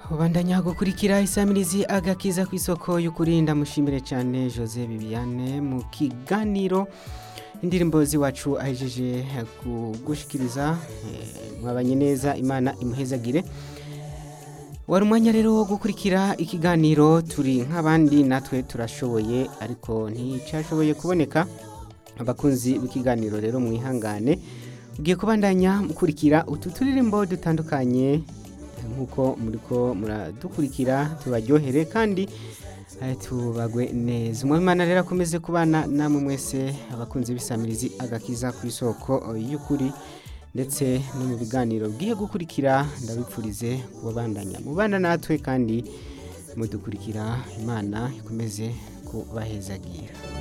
ubandanya gukurikira isamirizi agakiza ku isoko y'ukuri ndamushimire cyane jose bibiane mu kiganiro indirimbo z'iwacu ahejeje kugushikiriza mwabanye neza imana imuhezagire wari umwanya rero wo gukurikira ikiganiro turi nk'abandi natwe turashoboye ariko nticyashoboye kuboneka abakunzi b'ikiganiro rero mwihangane ugiye kubandanya mukurikira utu turirimbo dutandukanye nk'uko muri ko muradukurikira tubaryohere kandi tubagwe neza umwimana rero akomeze kubana namwe mwese abakunzi b'isamirizi agakiza ku isoko y'ukuri ndetse no mu biganiro bwiye gukurikira ndabipfurize kubabandanya mubana natwe kandi mudukurikira imana ikomeze kubahezagira